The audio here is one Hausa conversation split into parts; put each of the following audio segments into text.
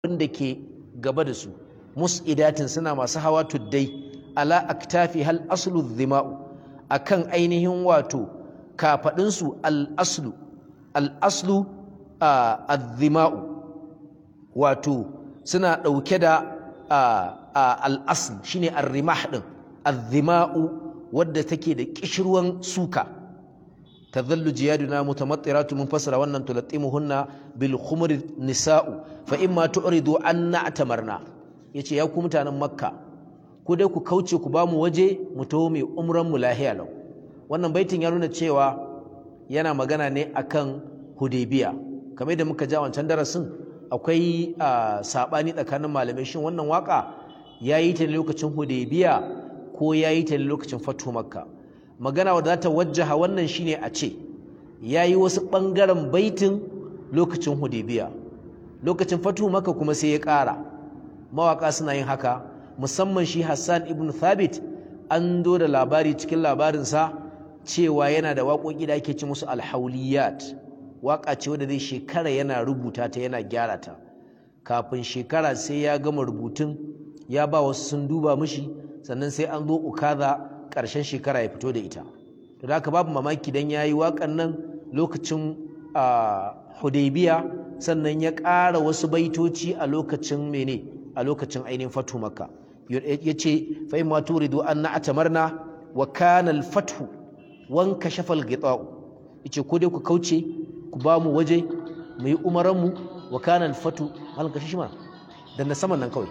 da ke gaba da su mus'idatin suna masu hawa tuddai ala aktafi hal aslu dhima'u akan ainihin wato kafadinsu al aslu al aslu adh-dhima'u wato suna dauke da al asl shine ar-rimah din adh-dhima'u wadda take da kishirwan suka tadhallu jiyaduna mutamattiratu mun fasara wannan tulattimuhunna bil khumri nisa'u fa imma tu'ridu an na'tamarna yace ya ku mutanen makka ku dai ku kauce ku ba mu waje mu taho mai umran mu lahiya lau wannan baitin ya nuna cewa yana magana ne akan hudaybiya kamar da muka ja wancan darasin akwai sabani tsakanin malamai shin wannan waka yayi ta lokacin hudaybiya ko yayi ta lokacin fatu makka magana wadda za ta wajjaha wannan shine a ce yayi wasu bangaren baitin lokacin hudaybiya lokacin fatu makka kuma sai ya ƙara mawaka suna yin haka musamman shi Hassan ibn Thabit an do da labari cikin labarinsa cewa yana da waƙoƙi da ake ci musu alhauliyat waƙa ce wadda zai shekara yana rubuta ta yana gyara ta kafin shekara sai ya gama rubutun ya ba wasu sun duba mishi sannan sai an zo ukaza ƙarshen shekara ya fito da ita to da haka babu mamaki dan yayi waƙan nan lokacin Hudaybiya sannan ya ƙara wasu baitoci a lokacin mene a lokacin ainihin fatu makka ya ce fa in ma turidu an na'tamarna wa kana al-fathu wan kashafa al-ghita'u yace ko dai ku kauce ku ba mu waje mu yi umaran mu wa kana al-fathu mal kashishi ma dan na saman nan kawai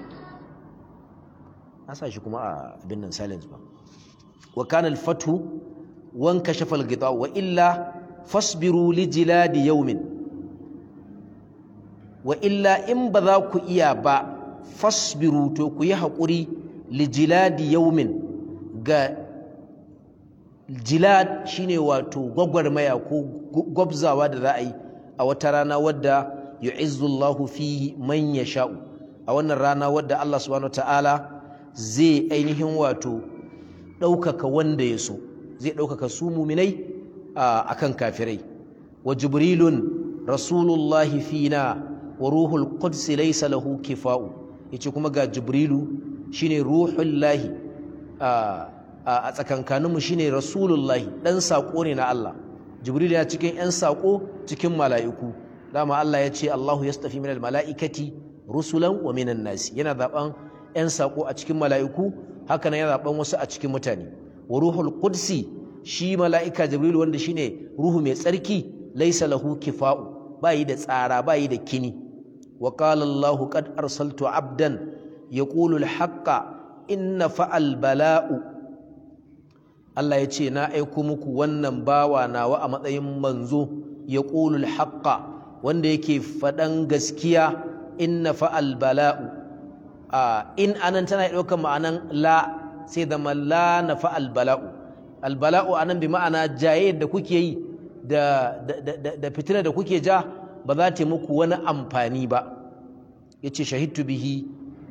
na sa shi kuma a abin nan silence ba wa kana al-fathu wan kashafa al-ghita'u wa illa fasbiru li jiladi yawmin wa illa in ba za ku iya ba fasbiru to ku yi haƙuri lijiladi yaumin ga jilad shine wato gwagwarmaya ko gwabzawa da za a yi a wata rana wadda yu'izzullahu fihi man yasha'u a wannan rana wadda Allah subhanahu ta'ala zai ainihin wato ɗaukaka wanda ya so zai ɗaukaka su muminai a kan kafirai wa jibrilun rasulullahi fina wa ruhul qudsi laysa lahu kifa'u yace kuma ga jibrilu shine ruhullahi a tsakankaninmu shine rasulullahi dan sako ne na Allah jibrilu ya cikin yan sako cikin mala'iku dama Allah ya ce Allahu yastafi minal mala'ikati rusulan wa minan nasi yana zaben yan sako a cikin mala'iku haka nan yana zaben wasu a cikin mutane wa ruhul qudsi shi mala'ika jibrilu wanda shine ruhu mai tsarki laysa lahu kifa'u bayi da tsara bayi da kini وقال الله قد أرسلت عبدا يقول الحق إن فعل بلاء Allah ya ce na aiko muku wannan bawa nawa a matsayin manzo ya ƙulul haƙƙa wanda yake faɗan gaskiya inna fa'al bala'u in anan tana ɗaukar ma'anan la sai zama la na fa'al bala'u albala'u anan bi ma'ana jaye da kuke yi da fitina da kuke ja ba za ta muku wani amfani ba ya ce shahidtu bihi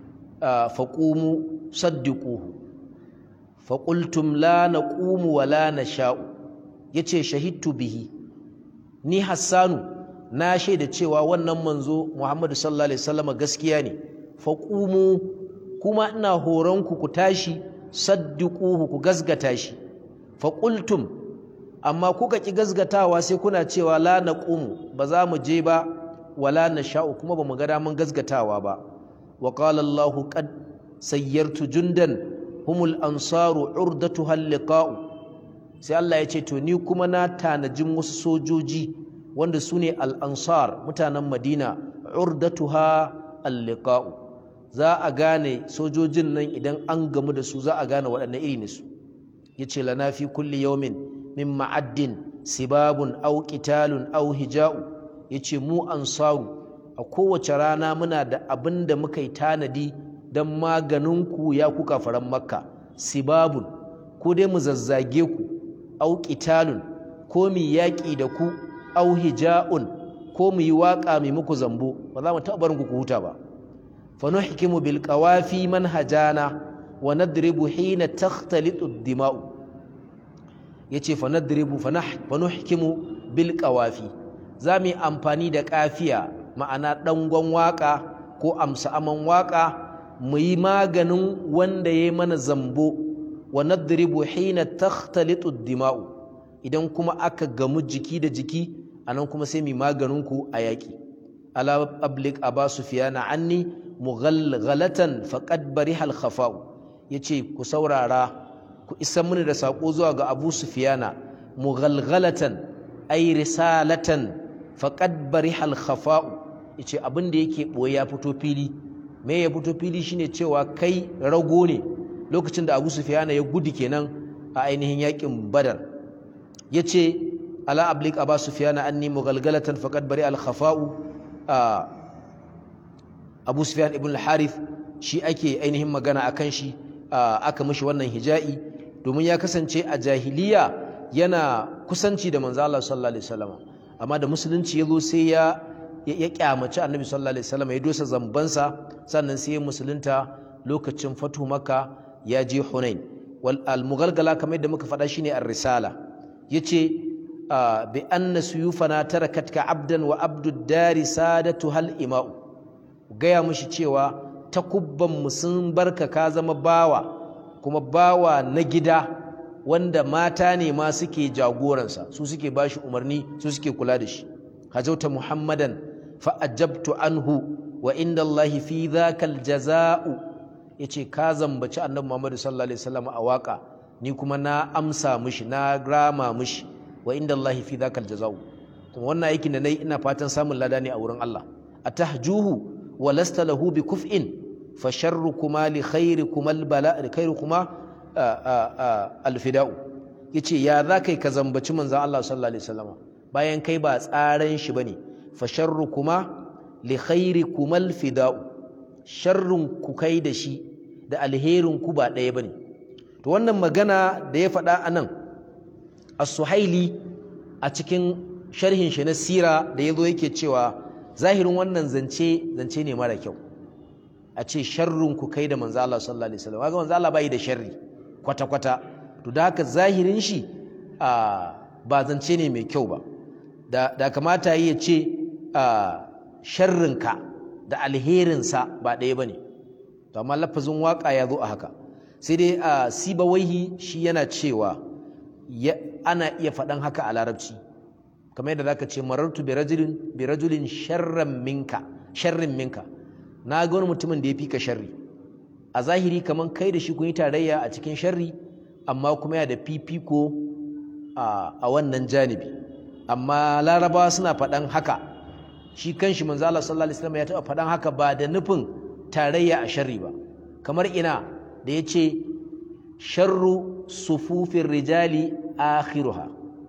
faƙumu saddiƙuhu faƙultum la na ƙumu wa la na sha'u ya ce shahidtu bihi ni hassanu na shaida cewa wannan manzo muhammadu sallallahu alaihi wasallam gaskiya ne faƙumu kuma ina horonku ku tashi saddiƙuhu ku gazgata shi faƙultum amma kuka ki gazgatawa sai kuna cewa la naqumu ba za mu je ba wala nasha'u kuma ba mu ga daman gazgatawa ba wa qala Allah qad sayyartu jundan humul ansaru urdatuha liqa'u sai Allah ya ce to ni kuma na tanajin wasu sojoji wanda su ne al-ansar mutanen Madina urdatuha al-liqa'u za a gane sojojin nan idan an gamu da su za a gane waɗanne iri ne su yace lana fi kulli yawmin min ma'addin sibabun au qitalun au hija'u yace mu ansaru a kowace rana muna da abin da muka yi tanadi don maganin ku ya kuka faran makka sibabun ko dai mu zazzage ku au qitalun ko mu yaƙi da ku au hija'un ko mu yi waƙa mai muku zambo ba za mu taɓa barin ku ku huta ba fa nuhkimu bil qawafi manhajana wa nadribu hina takhtalitu ad-dima'u yace fa nadribu fa nuhkimu bil qawafi zamu amfani da kafiya ma'ana dangon waka ko amsa aman waka mu yi maganin wanda ya mana zambo wa nadribu hina takhtalitu dima'u idan kuma aka gamu jiki da jiki anan kuma sai mu maganin ku a yaki ala ablik aba sufyana anni mughalghalatan faqad bariha al khafa'u yace ku saurara ku isa mini da sako zuwa ga abu sufyana mughalghalatan ay risalatan faqad bariha al khafa'u yace abin da yake boye ya fito fili me ya fito fili shine cewa kai rago ne lokacin da Abu Sufyan ya gudu kenan a ainihin yakin Badar yace ala ablik Abu Sufyan anni mughalghalatan faqad bari al khafa'u Abu Sufyan ibn al-Harith shi ake ainihin magana akan shi aka mishi wannan hija'i domin ya kasance a jahiliya yana kusanci da manzo Allah sallallahu alaihi wasallam amma da musulunci yazo sai ya ya kyamaci annabi sallallahu alaihi wasallam ya dosa zambansa sannan sai ya musulunta lokacin fatu maka ya je hunain wal al mughalgala kamar yadda muka faɗa shine ar-risala yace bi anna suyufana tarakatka abdan wa abdud dari sadatu hal ima'u gaya mushi cewa takubban mu sun barka ka zama bawa kuma bawa na gida wanda mata ne ma suke jagoransa su suke bashi umarni su suke kula da shi hajauta muhammadan fa'ajabtu anhu wa inda Allah fi dhakal jaza'u yace ka zambaci annabi Muhammad sallallahu alaihi wasallam a waka ni kuma na amsa mishi na grama mishi wa inda Allah fi dhakal jaza'u kuma wannan aikin da nayi ina fatan samun lada ne a wurin Allah atahjuhu wa lasta lahu bi kuf'in fa sharrukuma li khairikuma al bala khairukuma al fida'u yace ya zakai ka zambaci manzon Allah sallallahu alaihi wasallam bayan kai ba tsaran shi bane fa sharrukuma li khairikuma al fida'u sharrun ku kai da shi da alherin ku ba ɗaya bane to wannan magana da ya faɗa anan as-suhaili a cikin sharhin shi na sira da yazo yake cewa zahirin wannan zance zance ne mara kyau a ce sharrun ku kai da manzo Allah sallallahu alaihi wasallam kaga manzo Allah bai da sharri kwata kwata to da haka zahirin shi a ba zance ne mai kyau ba da da kamata yi ya ce a sharrinka da alherinsa ba ɗaya bane to amma lafazin waka ya zo a haka sai dai a sibawaihi shi yana cewa ana iya faɗan haka a larabci kamar yadda zaka ce marartu bi rajulin bi rajulin sharran minka sharrin minka na ga wani mutumin da ya fi ka sharri a zahiri kamar kai da shi kun yi tarayya a cikin sharri amma kuma yana da fifiko a wannan janibi amma larabawa suna faɗan haka shi kanshi manzo Allah sallallahu alaihi wasallam ya taɓa faɗan haka ba da nufin tarayya a sharri ba kamar ina da ya ce sharru sufufin rijali akhiruha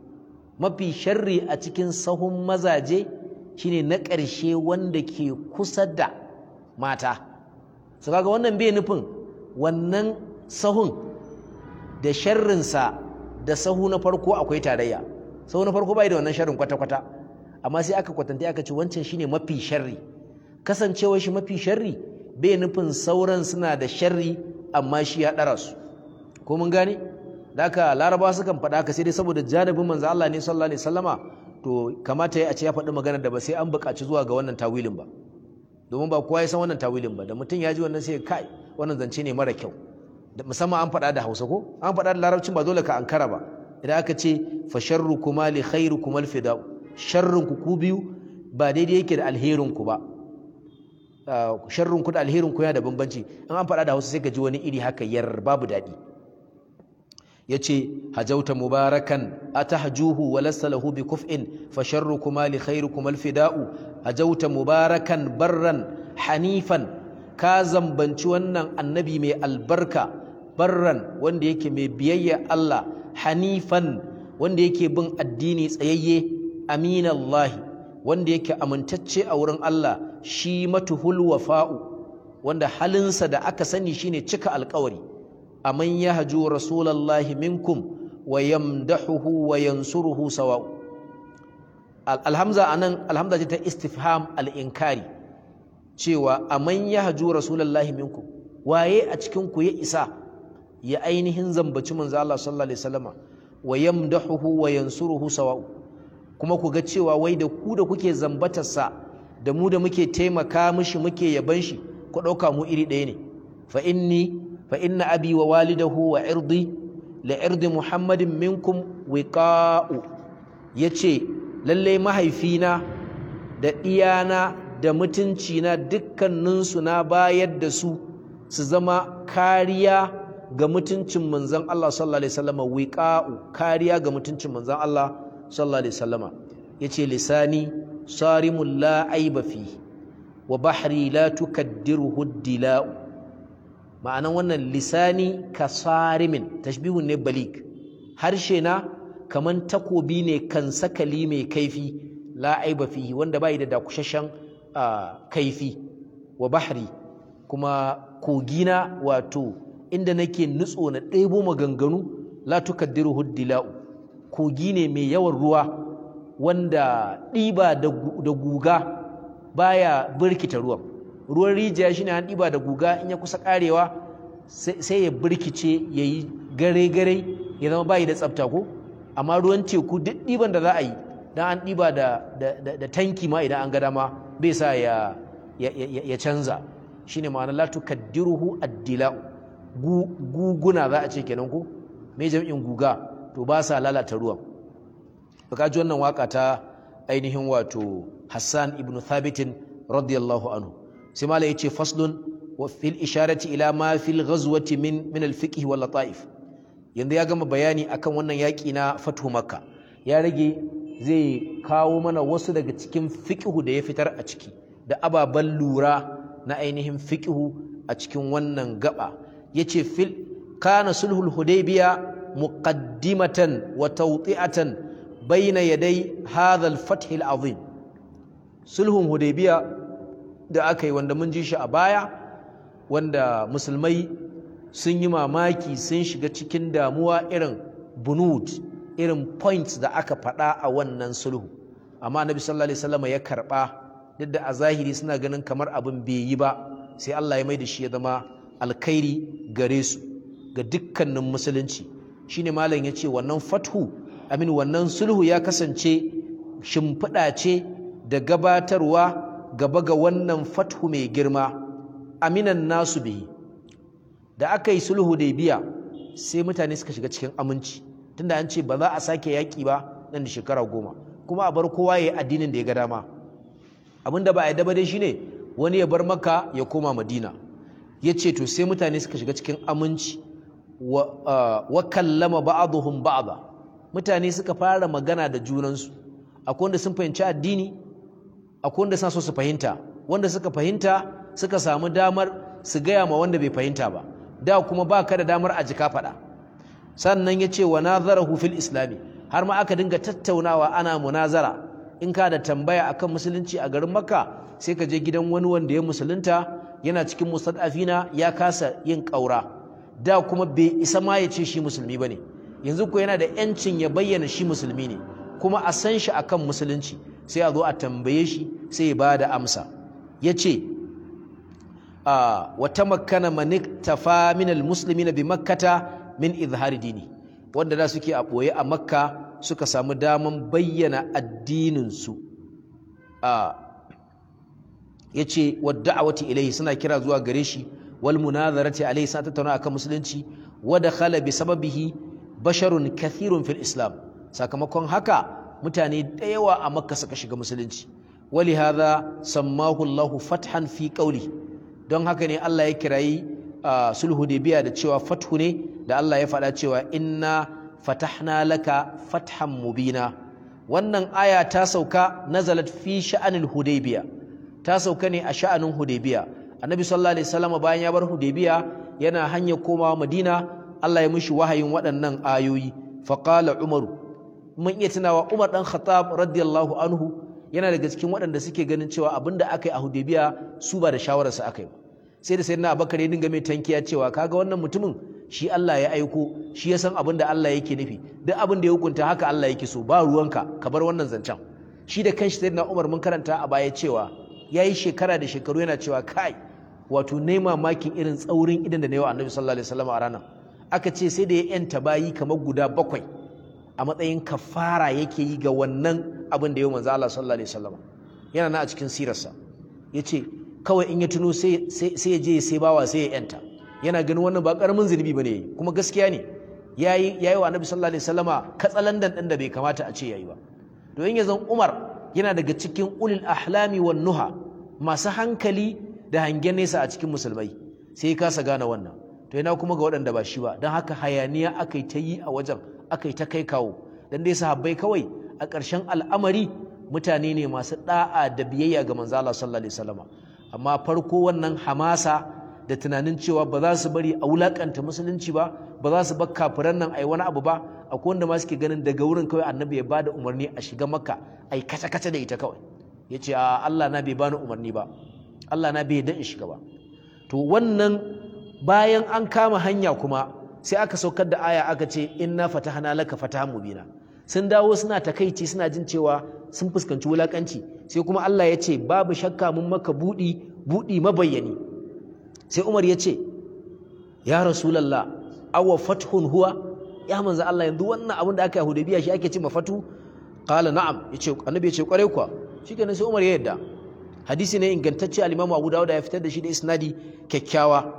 mafi sharri a cikin sahun mazaje shine na ƙarshe wanda ke kusa da mata su kaga wannan bai nufin wannan sahun da sharrinsa da sahu na farko akwai tarayya sahu na farko bai da wannan sharrin kwata-kwata amma sai aka kwatanta aka ce wancan shine mafi sharri kasancewar shi mafi sharri bai nufin sauran suna da sharri amma shi ya ɗara su ko mun gane da haka laraba sukan faɗa haka sai dai saboda janibin manzo Allah ne sallallahu alaihi wasallama to kamata ya a ce ya faɗi magana da ba sai an buƙaci zuwa ga wannan tawilin ba domin ba kowa ya san wannan tawilin ba da mutum ya ji wannan sai kai wannan zance ne mara kyau musamman an faɗa da Hausa ko an faɗa da Larabcin ba dole ka ankara ba idan aka ce fa sharru kuma li khairu kuma fida'u sharrun ku ku biyu ba daidai yake da alherin ku ba sharrun ku da alherin ku yana da bambanci in an faɗa da Hausa sai ka ji wani iri haka yar babu daɗi yace hajauta mubarakan atahjuhu wa lasta lahu bi kuf'in fa sharrukuma li khairikuma alfida'u hajauta mubarakan barran hanifan ka zambanci wannan annabi mai albarka barran wanda yake mai biyayya Allah hanifan wanda yake bin addini tsayayye aminallahi wanda yake amintacce a wurin Allah shi matuhul wafa'u wanda halinsa da aka sani shine cika alƙawari aman yahju rasulallahi minkum wa yamdahuhu wa yansuruhu sawa'u alhamza anan alhamza ce ta istifham al-inkari cewa aman yahju rasulallahi minkum waye a cikin ku ya isa ya ainihin zambaci manzo Allah sallallahu alaihi wasallama wa yamdahuhu wa yansuruhu sawa'u kuma ku ga cewa wai da ku da kuke zambatarsa da mu da muke taimaka mishi muke yaban shi ku ɗauka mu iri ɗaya ne fa inni fa inna abi wa walidahu wa irdi la irdi muhammadin minkum wiqa'u yace lalle mahaifina da iyana da mutuncina dukkaninsu na bayar da su su zama kariya ga mutuncin manzon Allah sallallahu alaihi wasallama wiqa'u kariya ga mutuncin manzon Allah sallallahu alaihi wasallama yace lisani sarimul la aiba fi wa bahri la tukaddiruhu dila'u ma'anan wannan lisani ka sarimin tashbihun ne balik harshe na kaman takobi ne kan sakali mai kaifi la aiba fihi wanda bai da dakushashen kaifi wa bahri kuma kogina wato inda nake nutso na ɗebo maganganu la tukaddiruhu dila'u kogi ne mai yawan ruwa wanda ɗiba da guga baya birkita ruwan ruwan rijiya shine an ɗiba da guga in ya kusa ƙarewa sai ya birkice ya yi gare-gare ya zama bayi da tsafta ko amma ruwan teku duk ɗiban da za a yi dan an ɗiba da tanki ma idan an ga dama bai sa ya canza shine ma'ana la tukaddiruhu addila'u guguna za a ce kenan ko me jam'in guga to ba sa lalata ruwan baka ji wannan waka ta ainihin wato Hassan ibn Thabit radiyallahu anhu sai mala yace faslun wa fil isharati ila ma fil ghazwati min min al fiqh wal lataif yanzu ya gama bayani akan wannan yaki na fatu makka ya rage zai kawo mana wasu daga cikin fiqhu da ya fitar a ciki da ababen lura na ainihin fiqhu a cikin wannan gaba yace fil kana sulhul hudaybiya muqaddimatan wa tawti'atan bayna yaday hadha al-fath al-azim sulhun hudaybiya da aka yi wanda mun ji shi a baya wanda musulmai sun yi mamaki sun shiga cikin damuwa irin bunud irin points da aka faɗa a wannan sulhu amma annabi sallallahu alaihi wasallam ya karɓa duk da a zahiri suna ganin kamar abin bai yi ba sai Allah ya mai da shi ya zama alkhairi gare su ga dukkanin musulunci shine malam ya ce wannan fathu amin wannan sulhu ya kasance shimfiɗa ce da gabatarwa gaba ga wannan fathu mai girma aminan nasu bihi da aka yi sulhu da biya sai mutane suka shiga cikin aminci tunda an ce ba za a sake yaƙi ba nan da shekara goma kuma a bar kowa ya yi addinin da ya ga dama abin da ba a yi daba dai shine wani ya bar maka ya koma madina ya ce to sai mutane suka shiga cikin aminci wa kallama ba'aduhum ba'da mutane suka fara magana da junansu akwai wanda sun fahimci addini akwai wanda suna so su fahimta wanda suka fahimta suka samu damar su gaya ma wanda bai fahimta ba da kuma ba ka da damar a jika faɗa sannan ya ce wa nazarahu fil islami har ma aka dinga tattaunawa ana munazara in ka da tambaya akan musulunci a garin makka sai ka je gidan wani wanda ya musulunta yana cikin mustad'afina ya kasa yin ƙaura da kuma bai isa ma ya ce shi musulmi ba ne yanzu ko yana da 'yancin ya bayyana shi musulmi ne kuma a san shi akan musulunci sai a zo a tambaye shi sai ya ba da amsa ya ce wata makana manik tafa minal musulmi na bi makkata min izhari dini wanda da suke a ɓoye a makka suka samu daman bayyana addininsu ya ce wadda a wata ilaihi suna kira zuwa gare shi wal munazarati alaihi suna tattauna akan musulunci wadda khala bi sababihi basharun kathirun fil islam sakamakon haka mutane da yawa a makka suka shiga musulunci wali hadha sammahu Allahu fathan fi qawli don haka ne Allah ya kirayi sulhu biya da cewa fathu ne da Allah ya faɗa cewa inna fatahna laka fathan mubina wannan aya ta sauka nazalat fi sha'anil hudaybiya ta sauka ne a sha'anin hudaybiya annabi sallallahu alaihi wasallam bayan ya bar hudaybiya yana hanyar komawa madina Allah ya mishi wahayin waɗannan ayoyi faqala umaru mun iya tunawa umar dan khattab radiyallahu anhu yana daga cikin waɗanda suke ganin cewa abinda aka yi a hudaybiya su ba da shawararsa aka yi ba sai da sayyidina abubakar ya dinga mai tankiya cewa kaga wannan mutumin shi Allah ya aiko shi ya san abin da Allah yake nufi duk abin da ya hukunta haka Allah yake so ba ruwanka ka bar wannan zancen shi da kanshi sayyidina Umar mun karanta a baya cewa yayi shekara da shekaru yana cewa kai wato ne mamakin irin tsaurin idan da na yi wa Annabi sallallahu alaihi wasallam a ranar aka ce sai da ya yanta bayi kamar guda bakwai a matsayin kafara yake yi ga wannan abin da ya manzo Allah sallallahu alaihi wasallam yana na a cikin sirarsa yace kawai in ya tuno sai sai ya je sai bawa sai ya yanta yana ganin wannan ba karamin zunubi bane kuma gaskiya ne yayi yayi wa annabi sallallahu alaihi wasallama katsalandan din da bai kamata a ce yayi ba to in yazan Umar yana daga cikin ulil ahlami wan nuha masu hankali da hangen nesa a cikin musulmai sai kasa gane wannan to yana kuma ga waɗanda ba shi ba don haka hayaniya aka yi ta yi a wajen aka yi ta kai kawo dan dai sahabbai kawai a ƙarshen al'amari mutane ne masu da'a da biyayya ga manzo Allah sallallahu alaihi wasallama amma farko wannan hamasa da tunanin cewa ba za su bari a wulakanta musulunci ba ba za su bar kafiran nan ai wani abu ba akwai wanda ma suke ganin daga wurin kawai annabi ya bada umarni a shiga makka ai kace kace da ita kawai yace a Allah na bai bani umarni ba Allah na bai dan in shiga ba to wannan bayan an kama hanya kuma sai aka saukar da aya aka ce inna fatahna laka fatahan mubina sun dawo suna takaici suna jin cewa sun fuskanci wulakanci sai kuma Allah ya ce babu shakka mun maka budi budi mabayyani sai Umar ya ce ya rasulullah awa fathun huwa ya manzo Allah yanzu wannan abin da aka yi Hudaybiya shi ake ce mafatu qala na'am yace annabi ya ce kware kuwa shikenan sai Umar ya yadda hadisi ne ingantacce al-Imam Abu Dawud ya fitar da shi da isnadi kyakkyawa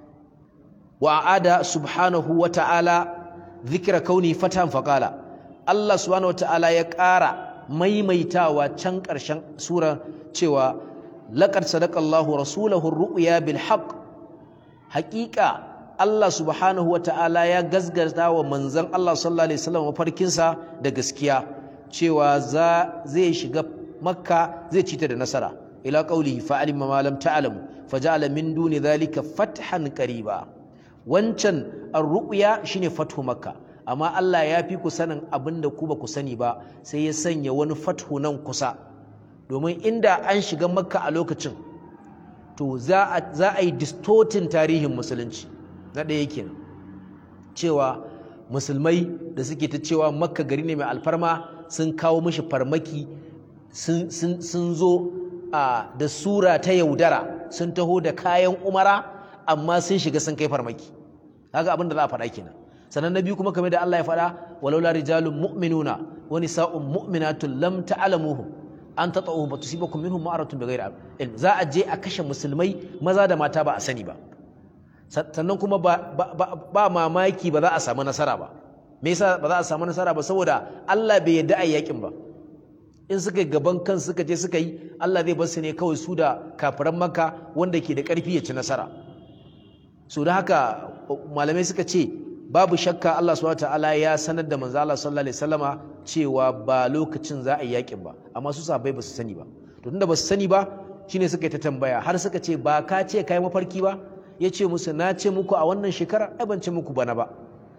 wa aada subhanahu wa ta'ala dhikra kauni fatan faqala Allah subhanahu wa ta'ala ya ƙara maimaitawa can ƙarshen sura cewa laqad sadaqallahu rasulahu ar-ru'ya bil haqq haqiqa Allah subhanahu wa ta'ala ya gazgata wa manzon Allah sallallahu alaihi wasallam mafarkinsa da gaskiya cewa za zai shiga makka zai cita da nasara ila qawlihi fa alima ma lam ta'lamu faja'ala min duni dhalika fathan qariba wancan ar-ru'ya shine fathu makka amma Allah ya fi ku sanin abinda ku ba ku sani ba sai ya sanya wani fathu nan kusa domin inda an shiga makka a lokacin to za a za a yi distortin tarihin musulunci na ɗaya kenan cewa musulmai da suke ta cewa makka gari ne mai alfarma sun kawo mishi farmaki sun zo da sura ta yaudara sun taho da kayan umara amma sun shiga sun kai farmaki kaga abin da za a faɗa kenan sannan na biyu kuma kamar da Allah ya faɗa walaula rijalun mu'minuna wa nisa'un mu'minatun lam ta'lamuhum an tata'uhum fatusibakum minhum ma'aratun bighairi ilm za a je a kashe musulmai maza da mata ba a sani ba sannan kuma ba mamaki ba za a samu nasara ba me yasa ba za a samu nasara ba saboda Allah bai yarda a yakin ba in suka gaban kan suka je suka yi Allah zai bar su ne kawai su da kafiran Makka wanda ke da ƙarfi ya ci nasara so da haka malamai suka ce babu shakka Allah subhanahu wataala ya sanar da manzo Allah sallallahu alaihi wasallama cewa ba lokacin za a yi yakin ba amma su sahabbai ba su sani ba to tunda ba su sani ba shine suka yi ta tambaya har suka ce ba ka ce kai mafarki ba ya ce musu na ce muku a wannan shekara ai ban ce muku bana ba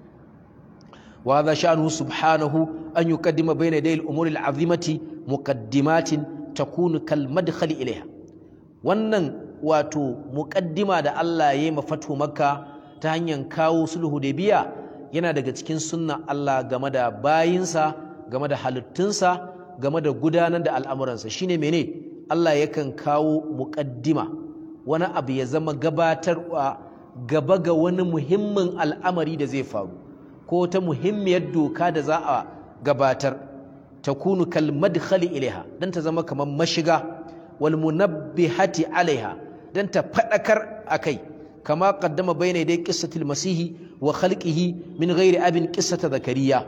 wa hadha sha'nuhu subhanahu an yuqaddima bayna yaday al-umuri al-azimati muqaddimatin takunu kal madkhali ilayha wannan wato muqaddima da Allah ya yi mafatu makka ta hanyar kawo sulhu da biya yana daga cikin sunna Allah game da bayinsa game da halittunsa game da gudanar da al'amuransa shine mene Allah yakan kawo muqaddima wani abu ya zama gabatarwa gaba ga wani muhimmin al'amari da zai faru ko ta muhimmiyar doka da za a gabatar ta kunu kal madkhali ilaiha dan ta zama kamar mashiga wal munabbihati alaiha dan ta fadakar akai kama qaddama bayna dai qissatil masihi wa khalqihi min ghairi abin qissata zakariya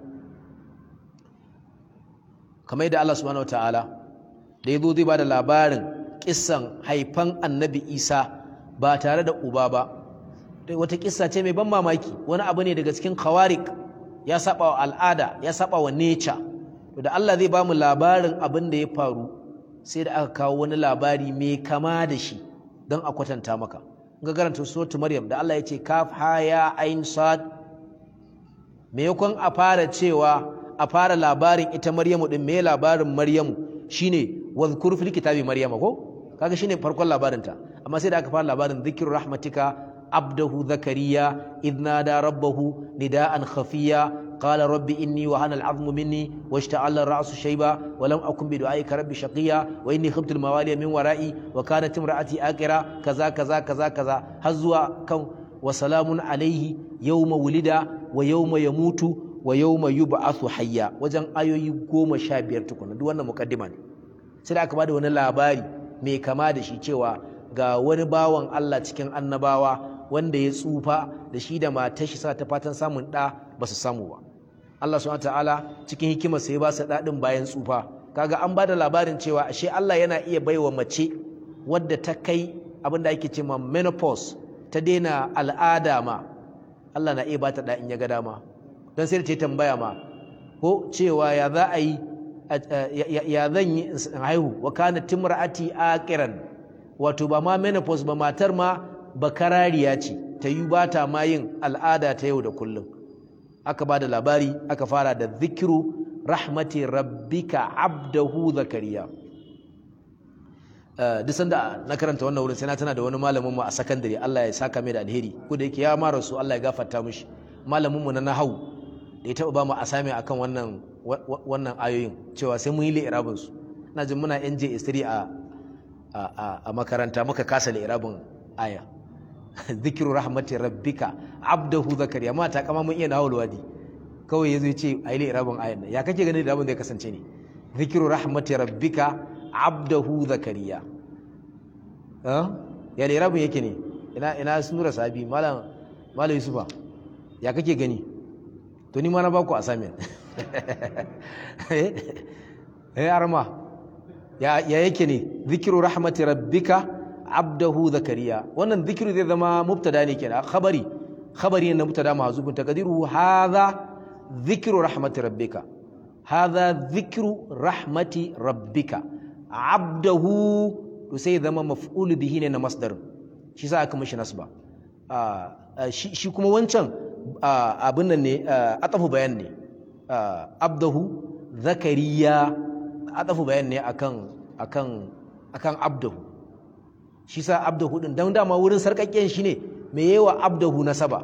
kamar da Allah subhanahu wataala da yazo zai bada labarin kissan haifan annabi isa ba tare da uba ba wata kissa ce mai ban mamaki wani abu ne daga cikin khawarik ya saba wa al'ada ya saba wa nature to da Allah zai bamu labarin abin da ya faru sai da aka kawo wani labari mai kama da shi don a kwatanta maka ga karanta suratul maryam da Allah ya ce kaf ha ya ain sad me yakon a fara cewa a fara labarin ita maryamu din me labarin maryamu shine wadhkur fil kitabi maryama ko kaga shine farkon labarinta amma sai da aka fara labarin dhikru rahmatika abdahu zakariya idh nada rabbahu nidaan khafiya qala rabbi inni wa hana al'azmu minni washta'ala ar-ra'su shayba wa lam akun bi du'aika rabbi shaqiya wa inni khiftu al-mawaliya min wara'i wa kanat imra'ati aqira kaza kaza kaza kaza har zuwa kan wa salamun alayhi yawma wulida wa yawma yamutu wa yawma yub'athu hayya wajen ayoyi goma sha biyar tukuna duk wannan muqaddima ne sai da aka bada wani labari mai kama da shi cewa ga wani bawan Allah cikin annabawa wanda ya tsufa da shi da matar shi sa ta fatan samun ɗa ba su samu ba Allah subhanahu ta'ala cikin hikimar sai ba su ɗaɗin bayan tsufa kaga an bada labarin cewa ashe Allah yana iya baiwa mace wadda ta kai abin da ake cewa menopause ta daina al'ada ma Allah na iya bata ɗa in ya ga dama don sai da ta tambaya ma ko cewa ya za a yi ya zan yi in haihu wa kana timra'ati aqiran wato ba ma menopause ba matar ma bakarariya ce ta yi ba ta ma yin al'ada ta yau da kullum aka ba da labari aka fara da zikiru rahmati rabbika abdahu zakariya duk sanda na karanta wannan wurin sai na tana da wani malamin mu a sakandare Allah ya saka mai da alheri ko da yake ya mara su Allah ya gafarta mishi malamin mu na nahawu da ya taba ba mu asami akan wannan wannan ayoyin cewa sai mun yi li'irabin su ina jin muna NJ istiri a a makaranta muka kasa li'irabin aya zikiru rahmati rabbika abdahu zakariya ma ta kama mun iya nahawul wadi kawai yazo ya ce ayi li'irabin ayan nan ya kake ganin li'irabin zai kasance ne zikiru rahmati rabbika abdahu zakariya ya li'irabin yake ne ina ina sunura sabi malam malam yusufa ya kake gani to ni ma na baku assignment eh arma ya yake ne zikiru rahmati rabbika abdahu zakariya wannan zikiru zai zama mubtada ne kenan khabari khabari ne na mubtada mahzubun taqdiru hadha zikiru rahmati rabbika hadha zikiru rahmati rabbika abdahu to sai zama maf'ul bihi ne na masdar shi sa aka mishi nasba shi kuma wancan abin nan ne atafu bayan ne abdahu zakariya atafu bayan ne akan akan akan abdahu shi sa abdahu din dan dama wurin sarkakken shi ne me yawa abdahu nasaba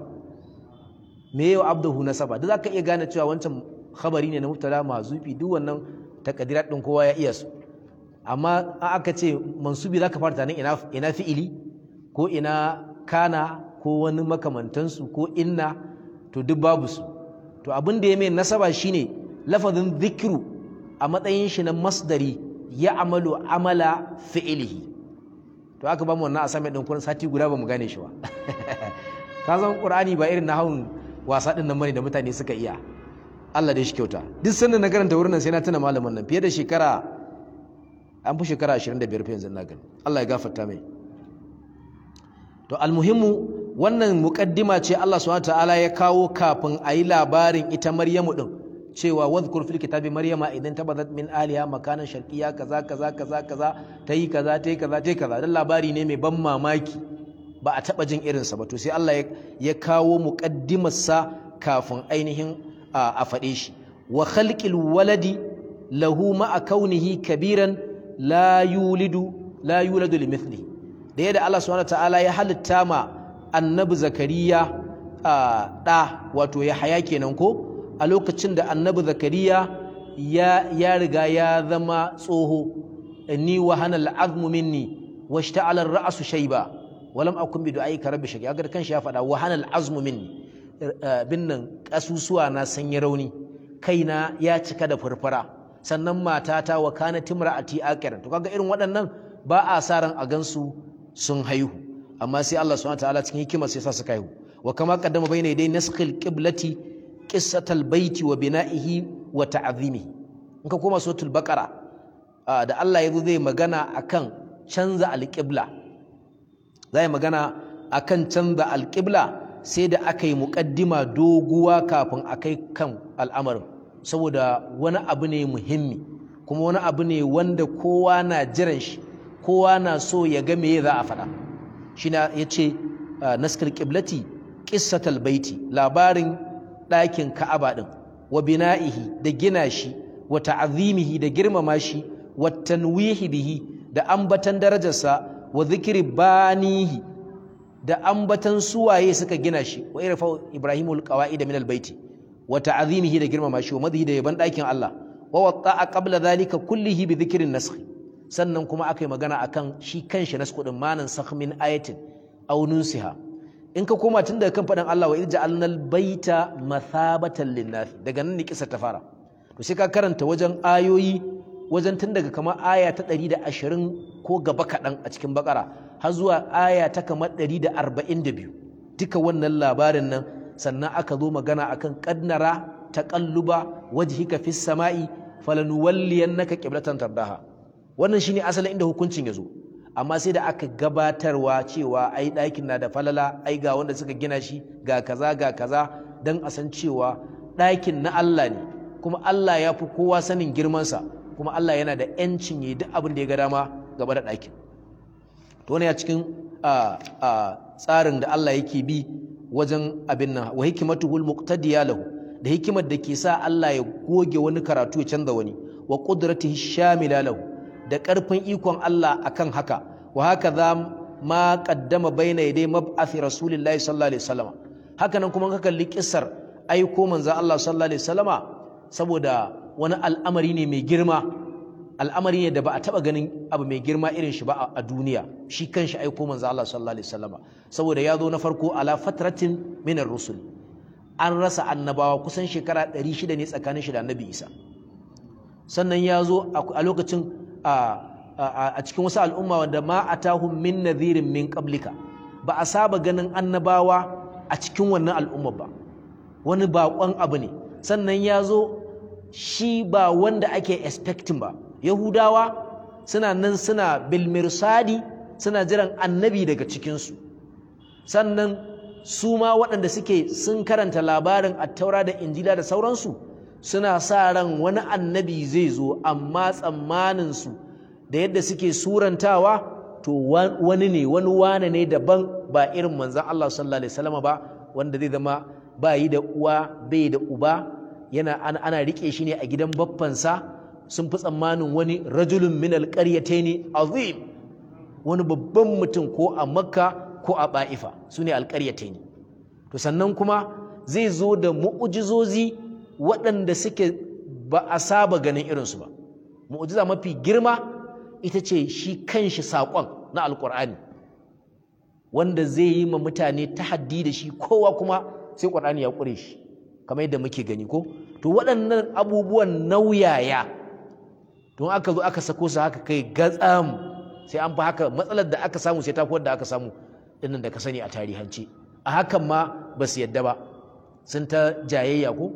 me yawa abdahu nasaba duk zaka iya gane cewa wancan khabari ne na mubtada mazufi duk wannan takadirat din kowa ya iya su amma aka ce mansubi zaka fara tunanin ina ina fi'ili ko ina kana ko wani makamantansu ko inna to duk babu su to abin da ya mai nasaba shine lafazin zikiru a matsayin shi na masdari ya amalu amala fi'ilihi to aka ba mu wannan assignment din kurin sati guda ba mu gane shi ba ka san qur'ani ba irin nahawun wasa din nan bane da mutane suka iya Allah dai shi kyauta duk sanda na karanta wurin nan sai na tuna malamin nan fiye da shekara an fi shekara 25 fa yanzu na gani Allah ya gafarta mai to almuhimmu wannan muqaddima ce Allah subhanahu ta'ala ya kawo kafin a yi labarin ita Maryamu din cewa wadhkur fil kitabi maryama idan tabadat min aliha makanan sharqiyya kaza kaza kaza kaza tayi kaza tayi kaza tayi kaza dan labari ne mai ban mamaki ba a taba jin irinsa ba to sai Allah ya kawo muqaddimar sa kafin ainihin a faɗe shi wa khalqil waladi lahu ma'a kaunihi kabiran la yulidu la yuladu limithlihi da yadda Allah subhanahu ta'ala ya halitta ma annabi zakariya ɗa wato ya haya kenan ko a lokacin da annabi zakariya ya ya riga ya zama tsoho ni wa hana al'azmu minni wa shta'ala ar-ra'su shayba wa lam akun bi du'aika rabbi shaqiya ga kanshi ya faɗa wa hana al'azmu minni bin nan kasusuwa na sanya rauni kaina ya cika da furfura sannan matata wa kana timra'ati aqiran to kaga irin waɗannan ba a sa ran a gansu sun haihu amma sai Allah subhanahu wataala cikin hikima sai sa suka haihu wa kama qaddama bayna yaday naskhil qiblati qissatal baiti wa bina'ihi wa ta'zimihi in ka koma suratul baqara da Allah yazo zai magana akan canza alqibla zai magana akan canza alqibla sai da aka yi muqaddima doguwa kafin akai kan al'amarin saboda wani abu ne muhimmi kuma wani abu ne wanda kowa na jiran shi kowa na so ya ga meye za a faɗa shi na ya ce naskar ƙiblati ƙissatal baiti labarin ɗakin ka'aba ɗin wa bina'ihi da gina shi wa ta'azimihi da girmama shi wa tanwihi bihi da ambatan darajarsa wa zikiri banihi da ambatan suwaye suka gina shi wa irfa ibrahimul qawaida min albayti wa ta'azimihi da girmama shi wa madhi da yaban ɗakin Allah wa waqa'a qabla dhalika kullihi bi dhikrin nasakh sannan kuma aka yi magana akan shi kanshi na kudin manan min ayatin aw nunsiha in ka koma tun daga kan faɗin Allah wa irja alnal baita mathabatan linnas daga nan ne kisa ta fara to sai ka karanta wajen ayoyi wajen tun daga kamar aya ta ɗari da ashirin ko gaba kaɗan a cikin bakara har zuwa aya ta kamar ɗari da arba'in da biyu duka wannan labarin nan sannan aka zo magana akan ƙadnara ta ƙalluba wajhika fis sama'i falanuwalliyannaka qiblatan tardaha wannan shine asalin inda hukuncin ya zo amma sai da aka gabatarwa cewa ai ɗakin na da falala ai ga wanda suka gina shi ga kaza ga kaza don a san cewa ɗakin na Allah ne kuma Allah ya fi kowa sanin girmansa kuma Allah yana da ‘yancin yi duk abin da ya ga dama gaba da ɗakin to wani ya cikin tsarin da Allah yake bi wajen abin nan wa hikimatuhul muqtadiya lahu da hikimar da ke sa Allah ya goge wani karatu ya canza wani wa qudratihi shamila lahu da ƙarfin ikon Allah akan haka wa haka za ma qaddama baina yaday mab'athi rasulillahi sallallahu alaihi wasallam haka nan kuma ka kalli kissar aiko manzo Allah sallallahu alaihi wasallama saboda wani al'amari ne mai girma al'amari ne da ba a taba ganin abu mai girma irin shi ba a duniya shi kanshi aiko manzo Allah sallallahu alaihi wasallama saboda ya zo na farko ala fatratin minar rusul an rasa annabawa kusan shekara 600 ne tsakanin shi da annabi Isa sannan ya zo a lokacin a cikin wasu al'umma wanda ma atahum min nadhirin min qablika ba a saba ganin annabawa a cikin wannan al'umma ba wani baƙon abu ne sannan ya zo shi ba wanda ake expecting ba yahudawa suna nan suna bilmirsadi suna jiran annabi daga cikinsu sannan su ma waɗanda suke sun karanta labarin attaura da injila da sauransu suna sa ran wani annabi zai zo amma tsammaninsu da yadda suke surantawa to wani ne wani wane ne daban ba irin manzan Allah sallallahu alaihi wasallam ba wanda zai zama ba yi da uwa bai da uba yana ana, ana rike shi ne a gidan baffansa sun fi tsammanin wani rajulun min alqaryatayn azim wani babban mutum ko a makka ko a ba'ifa su ne alqaryatayn to sannan kuma zai zo da mu'ujizozi waɗanda suke ba a saba ganin irinsu ba mu'ujiza mafi girma ita ce shi kanshi saƙon na alƙur'ani wanda zai yi ma mutane tahaddi da shi kowa kuma sai ƙur'ani ya ƙure shi kamar yadda muke gani ko to waɗannan abubuwan nauyaya don aka zo aka sako su haka kai gatsam sai an fi haka matsalar da aka samu sai ta fi wadda aka samu dinnan da ka sani a tarihance a hakan ma ba su yadda ba sun ta jayayya ko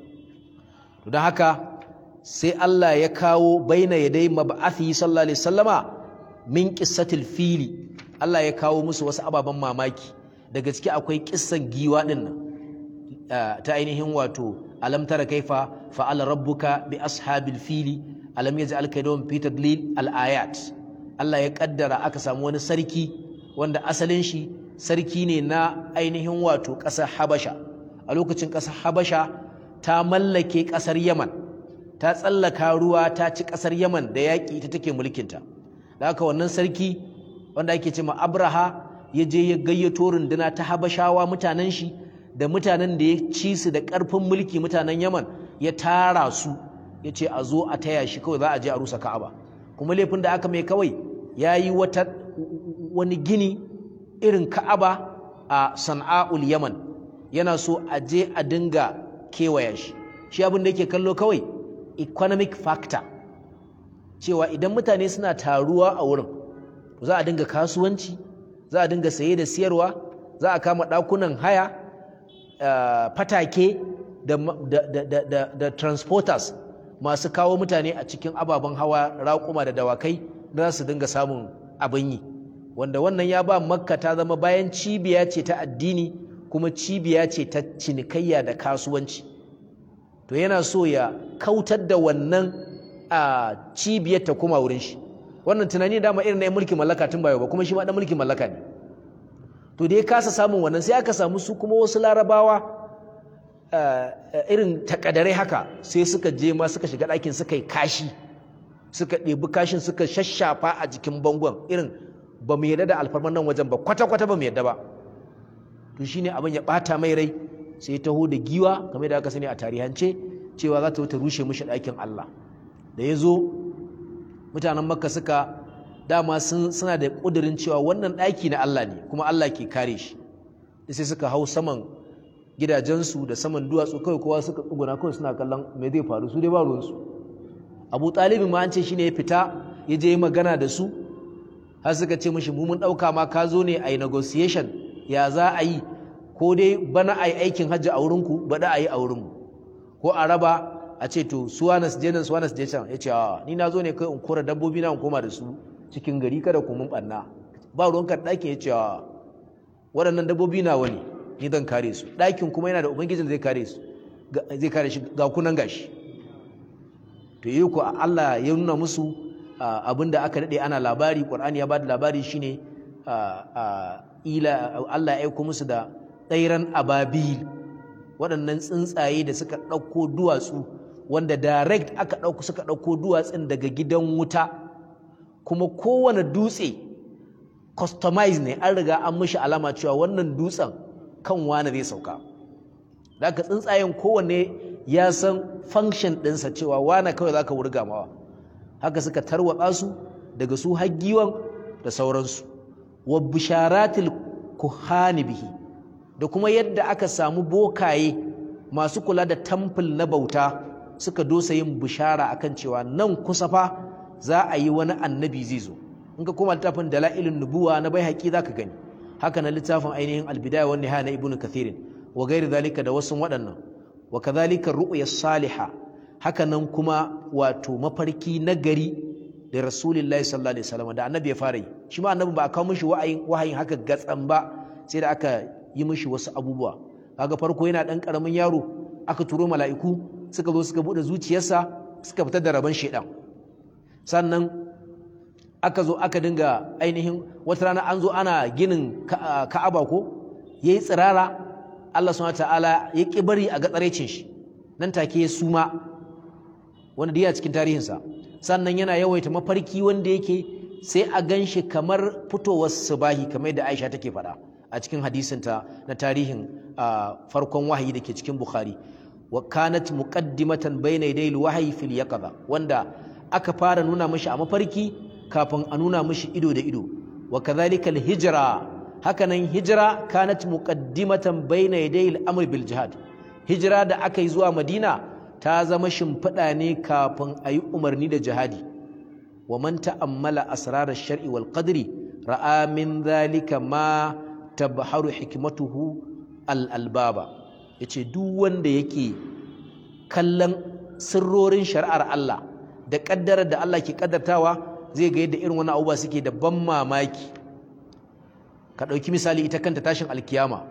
to don haka sai Allah ya kawo baina yadai mab'athi sallallahu alaihi wasallama min qissatil fili Allah ya kawo musu wasu ababen mamaki daga ciki akwai kissan giwa din nan ta ainihin wato alam tara kaifa fa'ala rabbuka bi ashabil fili alam yaj'al kaydahum fi tadlil al ayat Allah ya kaddara aka samu wani sarki wanda asalin shi sarki ne na ainihin wato ƙasar Habasha a lokacin ƙasar Habasha ta mallake ƙasar Yaman ta tsallaka ruwa ta ci ƙasar Yaman da yaƙi ita take mulkinta da haka wannan sarki wanda ake ce ma Abraha ya je ya gayyato runduna ta Habashawa mutanen shi da mutanen da ya ci su da ƙarfin mulki mutanen Yaman ya tara su ya ce a zo a taya shi kawai za a je a rusa Ka'aba kuma laifin da aka mai kawai ya yi wata wani gini irin Ka'aba a San'a'ul Yaman yana so a je a dinga kewaya shi shi abin da yake kallo kawai economic factor cewa idan mutane suna taruwa a wurin za a dinga kasuwanci za a dinga saye da siyarwa za a kama ɗakunan haya fatake da transporters masu kawo mutane a cikin ababen hawa raƙuma da dawakai za su dinga samun abin yi wanda wannan ya ba makka ta zama bayan cibiya ce ta addini kuma cibiya ce ta cinikayya da kasuwanci to yana so ya kautar da wannan a cibiyar ta kuma wurin shi wannan tunani dama irin na mulkin mallaka tun bayo ba kuma shi ma dan mulkin mallaka ne to da ya kasa samun wannan sai aka samu su kuma wasu larabawa irin takadarai haka sai suka je ma suka shiga ɗakin suka yi kashi suka ɗebi kashin suka shashafa a jikin bangon irin ba mu yarda da alfarman nan wajen ba kwata-kwata ba mu yarda ba to shine abin ya ɓata mai rai sai taho da giwa kamar da aka sani a tarihance cewa za ta wuta rushe mishi ɗakin Allah da ya zo mutanen makka suka dama suna da ƙudurin cewa wannan ɗaki na Allah ne kuma Allah ke kare shi sai suka hau saman gidajensu da saman duwatsu kawai kowa suka tsuguna kawai suna kallon me zai faru su dai ba ruwansu abu talibin ma an ce shine ya fita ya je magana da su har suka ce mishi mu mun ɗauka ma ka zo ne a yi negotiation ya za a yi ko dai bana a yi aikin hajji a wurinku baɗa a yi a wurinmu ko a raba a ce to suwana su je nan suwana su je can ya ce a ni na zo ne kai in kora dabbobi na in koma da su cikin gari kada ku mun ɓanna ba ruwan kan ɗakin ya ce a waɗannan dabbobi na wani ni zan kare su ɗakin kuma yana da ubangijin zai kare su zai kare shi ga kunan gashi to yi ku Allah ya nuna musu abin da aka daɗe ana labari ƙwar'ani ya ba da labari shine ila Allah ya aiko musu da tsairan ababil waɗannan tsuntsaye da suka ɗauko duwatsu wanda direct aka ɗauko suka ɗauko duwatsun daga gidan wuta kuma kowane dutse customize ne an riga an mishi alama cewa wannan dutsen kan wane zai sauka da aka tsuntsayen kowanne ya san function ɗinsa cewa wane kawai za ka wurga mawa haka suka tarwatsa su daga su haggiwan da sauransu wa bisharatil kuhani bihi da kuma yadda aka samu bokaye masu kula da tamfil na bauta suka dosa yin bishara akan cewa nan kusa fa za a yi wani annabi zai zo in ka koma littafin dalailin nubuwa na bai haƙi zaka gani haka na littafin ainihin albidaya wa nihaya na ibnu kathirin wa gairi zalika da wasu waɗannan wa kadhalika ru'ya salihah haka nan kuma wato mafarki na gari da rasulullahi sallallahu alaihi wasallam da annabi ya fara yi shi ma annabi ba a kawo mishi wahayin wahayin haka gatsan ba sai da aka yi mishi wasu abubuwa kaga farko yana dan karamin yaro aka turo mala'iku suka zo suka bude zuciyarsa suka fitar da rabon shedan sannan aka zo aka dinga ainihin wata rana an zo ana ginin ka'aba ko yayi tsirara Allah subhanahu ta'ala ya ki bari a ga tsarecin shi nan take ya suma wanda diya cikin tarihinsa sannan yana yawaita mafarki wanda yake sai a gan shi kamar fitowar subahi kamar yadda Aisha take faɗa a cikin hadisinta na tarihin farkon wahayi da ke cikin Bukhari wa kanat muqaddimatan bayna yadayil wahyi fil yaqza wanda aka fara nuna mishi a mafarki kafin a nuna mishi ido da ido wa kadhalika al hijra hakanan hijra kanat muqaddimatan bayna yadayil amr bil jihad hijira da aka yi zuwa Madina ta zama shimfiɗa ne kafin a yi umarni da jihadi wa man ta'ammala asrarar shar'i wal qadri ra'a min dhalika ma tabharu hikmatuhu al albaba yace duk wanda yake kallon sirrorin shari'ar Allah da kaddarar da Allah ke kaddartawa zai ga yadda irin wannan abubuwa suke da ban mamaki ka ɗauki misali ita kanta tashin alkiyama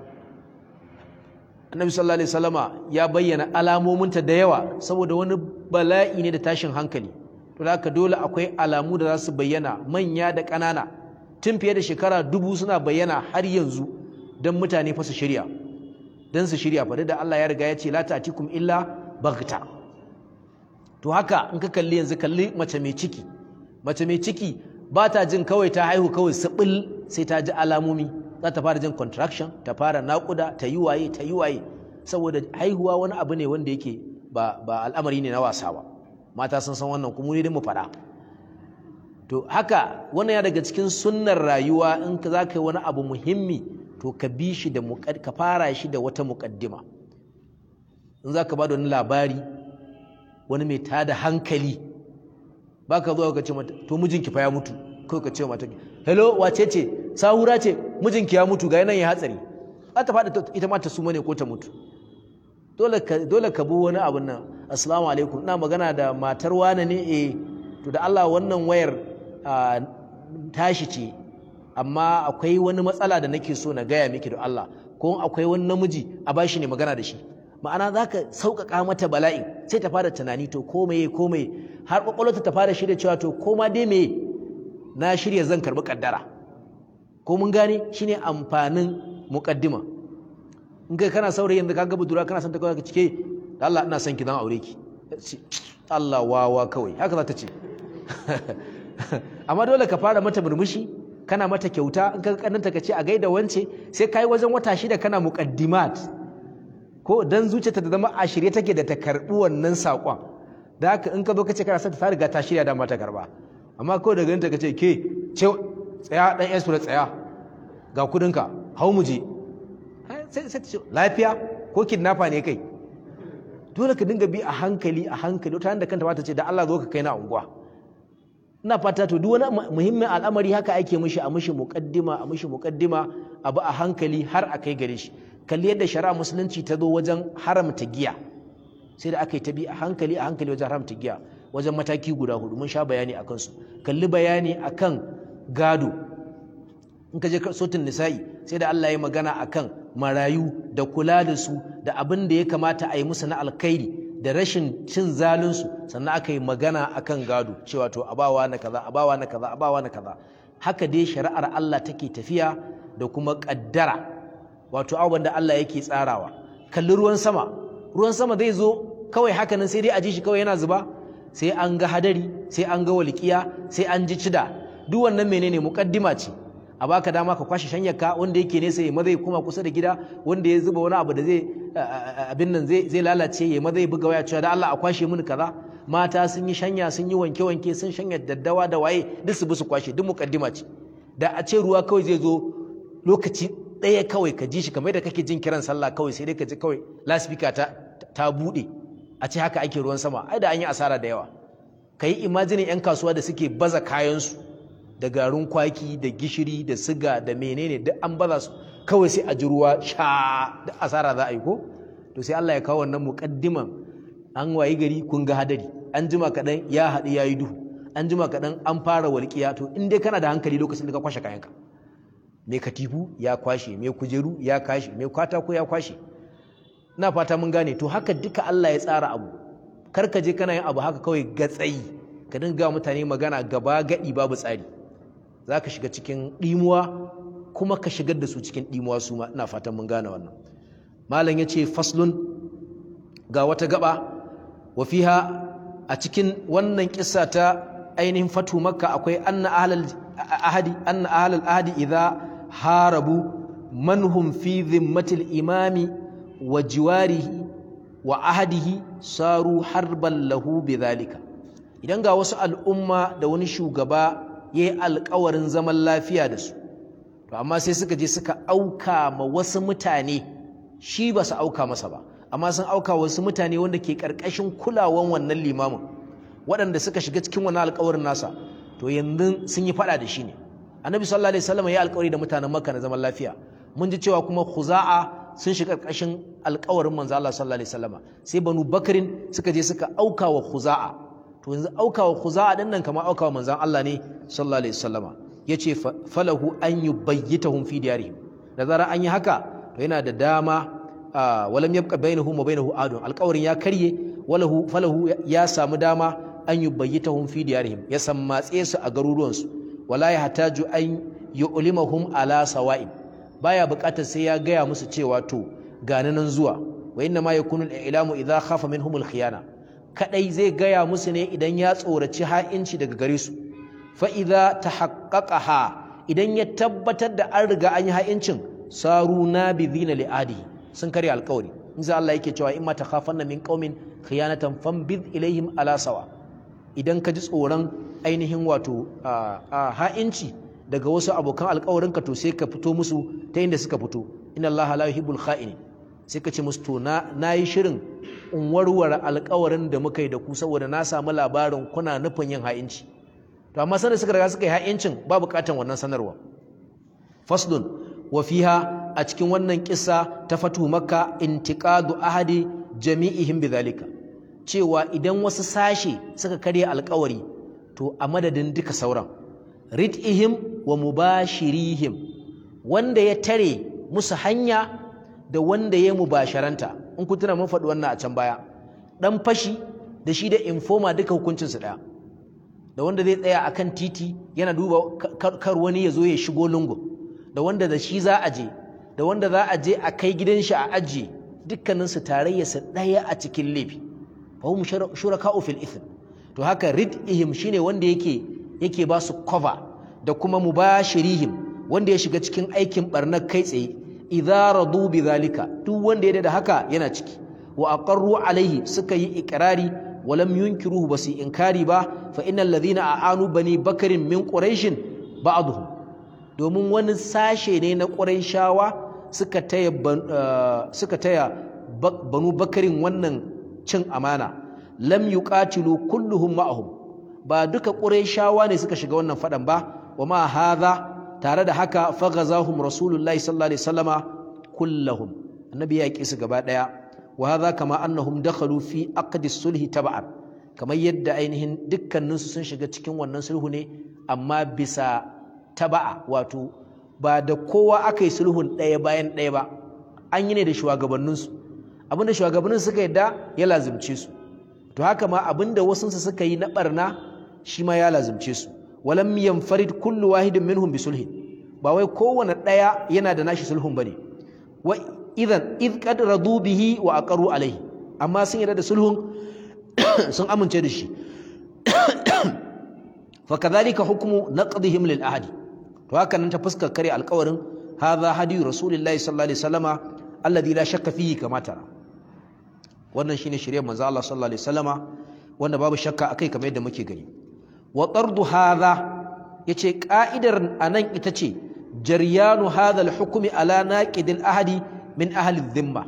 annabi sallallahu alaihi wasallama ya bayyana alamominta da yawa saboda wani bala'i ne da tashin hankali to haka dole akwai alamu da za su bayyana manya da ƙanana tun fiye da shekara dubu suna bayyana har yanzu don mutane fa su shirya don su shirya fa da Allah ya riga ya ce la ta'tikum illa baghta to haka in ka kalli yanzu kalli mace mai ciki mace mai ciki ba ta jin kawai ta haihu kawai sibil sai ta ji alamomi za ta fara jin contraction ta fara naƙuda ta yi waye ta yi waye saboda haihuwa wani abu ne wanda yake ba, ba al'amari ne na wasa ba mata sun san wannan kuma ne mu faɗa to haka wannan ya daga cikin sunnar rayuwa in ka za ka yi wani abu muhimmi to ka bi shi da ka fara shi da wata muƙaddima in za ka ba da wani labari wani mai tada hankali ba ka zuwa ka ce mata to mijinki fa ya mutu kawai ka ce mata hello wace ce sahura ce mijinki ya mutu ga nan ya hatsari za ta faɗi ita ma ta suma ne ko ta mutu dole ka dole ka bi wani abun nan assalamu alaikum ina magana da matar wane ne eh to da Allah wannan wayar tashi ce amma akwai wani matsala da nake so na gaya miki da Allah ko akwai wani namiji a bashi ne magana da shi ma'ana za ka sauƙaƙa mata bala'in sai ta fara tunani to ko meye ko meye har ƙwaƙwalwarta ta fara shirya cewa to ko ma dai meye na shirya zan karɓi ƙaddara ko mun gane shine amfanin muƙaddima in kai kana saurayi yanzu ka ga budura kana son ta kawai ka cike da Allah ina son ki zan aure ki Allah wawa kawai haka za ta ce amma dole ka fara mata murmushi kana mata kyauta in ka kannanta ka ce a gaida wance sai kai wajen wata shida kana muqaddimat ko dan zuciyarta ta zama a shirye take da ta karbi wannan sakon da haka in ka zo ka ce kana son ta riga ta shirya da mata karba amma kawai daga ta ka ce ke ce tsaya dan yasu da tsaya ga kudinka hau mu je sai sai ta ce lafiya ko kidnapper ne kai dole ka dinga bi a hankali a hankali wata da kanta ta ce da Allah zo ka kai na unguwa ina fata to duk wani muhimmin al'amari haka ake mishi a mishi muqaddima a mishi muqaddima abu a hankali har a kai gare shi kalli yadda shari'a musulunci ta zo wajen haramta giya sai da aka yi ta bi a hankali a hankali wajen haramta giya wajen mataki guda hudu mun sha bayani akan su kalli bayani akan gado in ka je sotin nisa'i sai da Allah ya magana akan marayu da kula da su da abin da ya kamata a yi musu na alkhairi da rashin cin zalunsu sannan aka yi magana akan gado cewa to abawa na kaza abawa na kaza abawa na kaza haka dai shari'ar Allah take tafiya da kuma kaddara wato abubuwan da Allah yake tsarawa kalli ruwan sama ruwan sama zai zo kawai haka nan sai dai a ji shi kawai yana zuba sai an ga hadari sai an ga walƙiya sai an ji cida duk wannan menene muƙaddima ce a baka dama ka kwashe shanyarka wanda yake nesa ya mazai kuma kusa da gida wanda ya zuba wani abu da zai abin nan zai lalace ya mazai buga waya cewa da Allah a kwashe mini kaza mata sun yi shanya sun yi wanke wanke sun shanya daddawa da waye duk su bi su kwashe duk muƙaddima ce da a ce ruwa kawai zai zo lokaci ɗaya kawai ka ji shi kamar da kake jin kiran sallah kawai sai dai ka ji kawai laspika ta ta buɗe a ce haka ake ruwan sama ai da an yi asara da yawa ka yi imajinin 'yan kasuwa da suke baza kayansu da garin kwaki da gishiri da siga da menene duk an baza su kawai sai a ji ruwa sha da asara za a yi ko to sai Allah ya kawo wannan muqaddiman an wayi gari kun ga hadari an jima kaɗan ya haɗu ya yi duhu an jima kaɗan an fara walƙiya to in dai kana da hankali lokacin da ka kwashe kayanka mai katifu ya kwashe mai kujeru ya kwashe mai katako ya kwashe ina fata mun gane to haka duka Allah ya tsara abu kar ka je kana yin abu haka kawai gatsayi ka dinga mutane magana gaba gadi babu tsari za ka shiga cikin ɗimuwa kuma ka shigar da su cikin ɗimuwa su ma ina fatan mun gane wannan malam ya ce faslun ga wata gaba wa fiha a cikin wannan kissa ta ainihin fatu makka akwai anna ahlal ahadi anna ahlal ahadi idza harabu manhum fi dhimmatil imami wa jiwarihi wa ahadihi saru harban lahu bidhalika idan ga wasu al'umma da wani shugaba yayi alƙawarin zaman lafiya da su to amma sai suka je suka auka ma wasu mutane shi ba su auka masa ba amma sun auka wasu mutane wanda ke ƙarƙashin kulawan wannan limamin waɗanda suka shiga cikin wannan alƙawarin nasa to yanzu sun yi faɗa da shi ne annabi sallallahu alaihi wasallam ya alƙawari da mutanen makka na zaman lafiya mun ji cewa kuma khuza'a sun shiga ƙarƙashin alƙawarin manzo Allah sallallahu alaihi wasallama sai banu bakrin suka je suka auka wa khuza'a to yanzu auka wa khuza'a din nan kamar auka wa manzon Allah ne sallallahu alaihi wasallama yace falahu an yubayyitahum fi diyarihim da zara an yi haka to yana da dama walam yabqa bainahum wa bainahu adun alƙawarin ya karye walahu falahu ya samu dama an yubayyitahum fi diyarihim ya sammatse su a garuruwansu wala ya hataju an yu'limahum ala sawa'in baya buƙatar sai ya gaya musu cewa to gani nan zuwa wa inna ma yakunu al-i'lamu idha khafa minhum al-khiyana kadai zai gaya musu ne idan ya tsoraci ha'inci daga gare su fa idza tahaqqaqaha idan ya tabbatar da an riga an yi ha'incin saru nabidhina li'adihi sun karya alƙawari in za Allah yake cewa in ma takhafanna min qaumin khiyanatan fambid ilaihim ala sawa idan ka ji tsoron ainihin wato ha'inci daga wasu abokan alkawarinka to sai ka fito musu ta inda suka fito inna allaha la yuhibbul kha'inin sai ka ce musu to na yi shirin in warware alkawarin da muka yi da ku saboda na samu labarin kuna nufin yin ha'inci to amma sanar suka riga suka yi ha'incin ba bukatan wannan sanarwa faslun wa fiha a cikin wannan kissa ta fatu makka intiqadu ahadi jami'ihim bidhalika cewa idan wasu sashe suka karya alkawari to a madadin duka sauran rid'ihim wa mubashirihim wanda ya tare musu hanya da wanda ya mubasharanta in ku tuna mun faɗi wannan a can baya dan fashi da shi da informa duka hukuncin su ɗaya da wanda zai tsaya akan titi yana duba kar wani ya zo ya shigo lungu da wanda da shi za a je da wanda za a je a kai gidan shi a ajiye dukkanin su tarayya su ɗaya a cikin laifi fa hum shuraka'u fil ithm to haka rid'ihim shine wanda yake yake ba su cover da kuma mubashirihim wanda ya shiga cikin aikin barnar kai tsaye idza radu bidhalika duk wanda ya da haka yana ciki wa aqarru alaihi suka yi ikrari wa lam yunkiruhu basu inkari ba fa innal ladhina aanu bani bakarin min quraish ba'dhum domin wani sashe ne na quraishawa suka taya suka taya banu bakarin wannan cin amana lam yuqatilu kulluhum ma'ahum ba duka qurayshawa ne suka shiga wannan fadan ba wa ma hadha tare da haka faghazahum rasulullahi sallallahu alaihi wasallama kullahum annabi ya ki su gaba daya wa hadha kama annahum dakhalu fi aqdi sulhi tab'an kamar yadda ainihin dukkaninsu sun shiga cikin wannan sulhu ne amma bisa taba'a wato ba da kowa aka yi sulhun ɗaya bayan ɗaya ba an yi ne da shugabanninsu abinda shugabannin suka yadda ya lazimce su to haka ma abinda wasunsu suka yi na barna shi ma ya lazimce su walam yanfarid kullu wahidin minhum bi sulhin ba wai kowane ɗaya yana da nashi sulhun bane wa idan id qad radu bihi wa aqaru alaihi amma sun yarda da sulhun sun amince da shi fa kadhalika hukmu naqdihim lil ahadi to haka nan ta fuskar kare alƙawarin hadha hadiyu rasulillahi sallallahu alaihi wasallama alladhi la shakka fihi kama tara wannan shine shirye manzo Allah sallallahu alaihi wasallama wanda babu shakka akai kamar yadda muke gani wa tardu hadha yace ka'idar anan ita ce jaryanu hadha al-hukmi ala naqidil ahadi min ahli dhimma